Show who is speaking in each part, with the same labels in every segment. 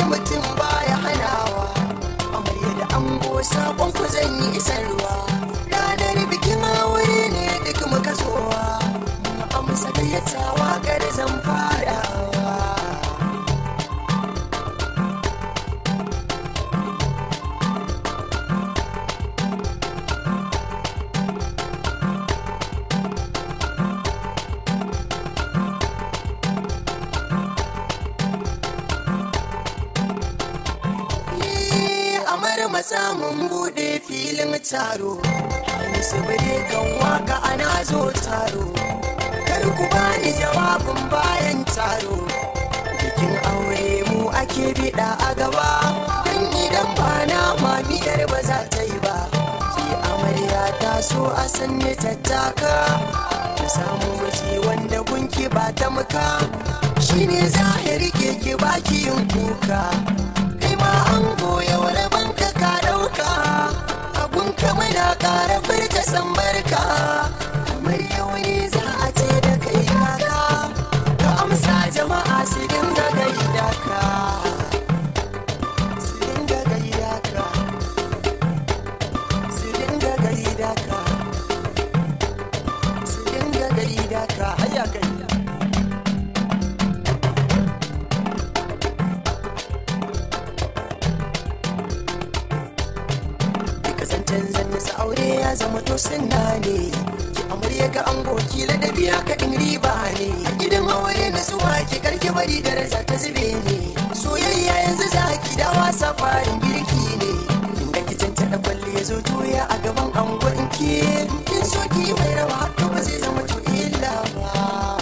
Speaker 1: mutum baya hanawa amarya da ango sakon ku zan yi isarwa ranar bikin aure ne duk muka zowa mu amsa gayyatawa gari zan farawa amar matsa mun bude filin taro wani sibiri kan waka ana zo taro kar ku bani jawabin bayan taro bikin aure mu ake bida a gaba dan idan ba na mamiyar ba za ta yi ba ki amarya ta so a sanni tattaka ta samu miji wanda gunki ba ta muka shine zahiri ke ki baki yin kuka kai ma an goya wani banka ka dauka abun ka muna kara furta san barka kamar yau ne za a ce da kai kaka ka amsa jama'a su dinga gaida ka su dinga gaida ka su dinga gaida ka su dinga gaida ka hayya kai kasantan zanisa aure ya zama to sunna ne ki amarya ga ango ki ladabi haka din riba ne a gidan aure na zuwa ki karki bari daraja ta zube ne soyayya yanzu za ki da wasa farin girki ne kin ga kicin ta da kwalli ya zo toya a gaban angon ki kin so ki mai rawa haka ba zai zama to illa ba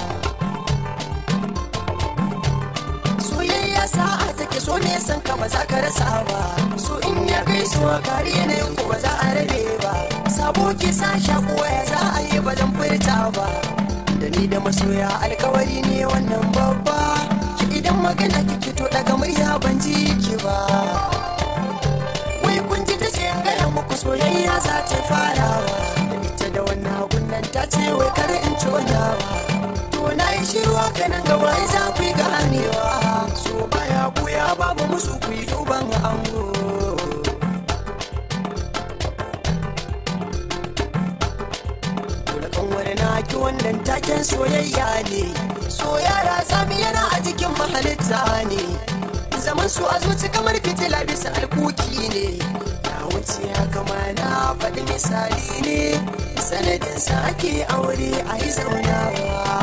Speaker 1: soyayya sa'a take so ne san ka ba za ka rasa ba so in ya kai so kari yanayin ku ba za a rabe ba sabo ki sa shakuwa ya za a yi ba zan furta ba da ni da masoya alkawari ne wannan babba ki idan magana ki fito daga murya ban ji ki ba wai kun ji ta ce gaya muku soyayya za ta farawa da ita da wannan hagun nan ta ce wai kar in tonawa to na yi shirwa kanan gaba ya za ku yi ganewa so baya buya babu musu ku yi duban ango dole kan wani naki wannan taken soyayya ne so yara sami yana a cikin mahalitta ne zaman su a zuci kamar fitila bisa alkuki ne ya wuce haka ma na faɗi misali ne sanadin sa ake aure a yi zaunawa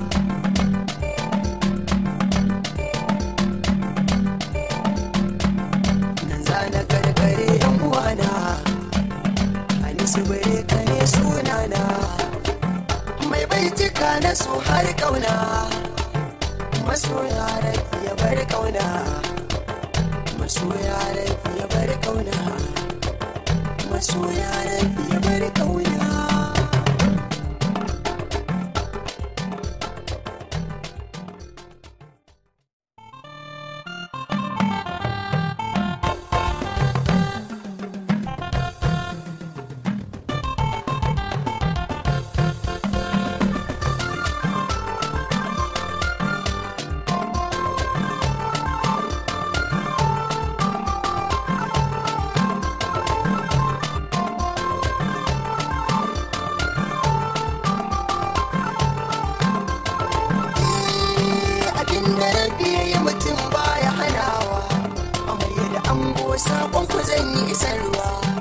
Speaker 1: nan za na karkare yan uwana ani su bare ka ne sunana mai baitika na so har kauna masoya rai ya bar kauna masoya rai ya bar kauna masoya rai ya bar kauna abin da rabi ya yi mutum baya hanawa amarya da ango sakon ku zan yi isarwa